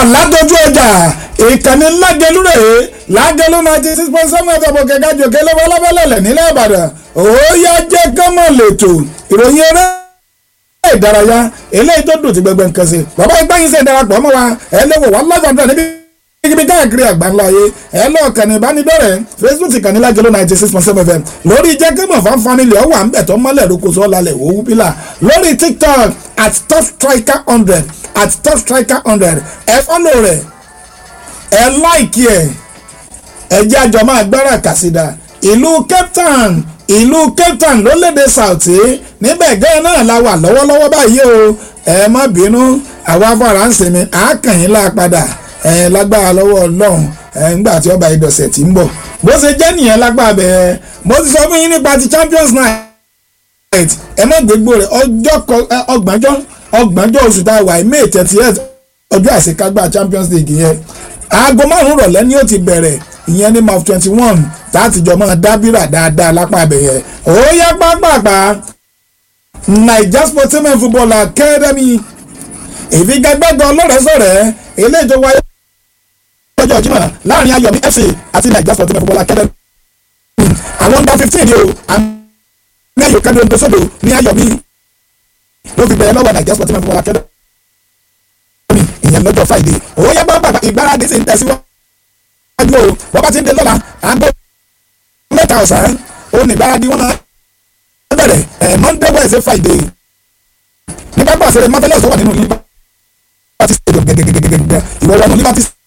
látọjú ọjà ìkànnì lágẹlúrè lágẹlú ninety six point seven ẹ̀fọ́ kẹ̀kẹ́ jòkè lọ́wọ́ lábẹ́lẹ̀lẹ̀ nílẹ̀ ìbàdàn òòyà jẹ́ kọ́mọ̀ lẹ́tọ̀ ìròyìn eré ìdárayá eléyìí tó dùn ti gbẹgbẹ nǹkan sí bàbá ìgbà yín sẹ́ darapọ̀ mọ́ wa ẹ lọ́wọ́ wà lọ́gàdúrà níbi ibi káàkiri àgbáńlá ayé ẹ lọ kànnì ìbánidọ́rẹ̀ facebook kànnì lágẹ̀lú ninety six point seven fm lórí jẹ́kẹ́mọ̀ fan family ọ̀wà ń bẹ̀ tó mọ́lẹ̀ lóko sọ́ lálẹ́ òwú pílà lórí tiktok at top striker hundred at top striker hundred ẹ fọ́lọ̀ rẹ̀ ẹ láìkí ẹ̀ ẹ jẹ́ àjọ máa gbára kàsídà ìlú cape town ìlú cape town lólédè sauti níbẹ̀ gẹ́gẹ́ náà la wà lọ́wọ́lọ́wọ́ báyìí o ẹ má bínú àwa afárá ń sinmi àákànyìn lá padà ẹ lágbára lọ́wọ́ ọlọ́run ẹ ńgbà tí ọba ìdọ̀sẹ̀ tí ń bọ̀ bó ṣe jẹ́ nìyẹn lágbára bẹ́ẹ̀ mo ti sọ fún yín nípa ti champions night ẹ má gbégbó rẹ̀ ọjọ́ ọgbọ̀njọ́ ọgbọ̀njọ́ oṣù tá a wà ní may thirty eight ọjọ́ àṣekágbá champions league yẹn aago márùn-ún rọ̀lẹ́ ni ó ti bẹ̀rẹ̀ ìyẹn ní maf twenty one láti jọ máa dábìrà dáadáa lápá abẹ́yẹ ó yá pápápá naija sportsman football academy ìfigagbága ọlọ́rẹ̀ẹ́sọ̀rẹ́ eléyìí tó wáyé lọ́jọ́ Jímọ̀ láàrin Ayọ̀mí FC àti naija sportsman football academy àwọn under fifteen ni o àmì ayò kẹ́mi ondo sódò ní Ayọ̀mí ló fi bẹ̀rẹ̀ lọ́wọ́ naija sportsman football academy ìyẹn lọ́jọ́ Friday ó yá pápápá ìgbáradì sì ń tẹ̀síwájú o wọ́n bá ti ń dé lọ́la àgbo mẹ́ta ọ̀sán ó ní ìgbáradì wọn máa bẹ̀rẹ̀ ẹ̀ Monday Wednesday Friday ní pápá àṣẹrẹ mọ́tẹ́lẹ̀ tó wà nínú Liberty Stadium gẹ́gẹ́gẹ́gẹ́gẹ́ ìwọ wọnú Liberty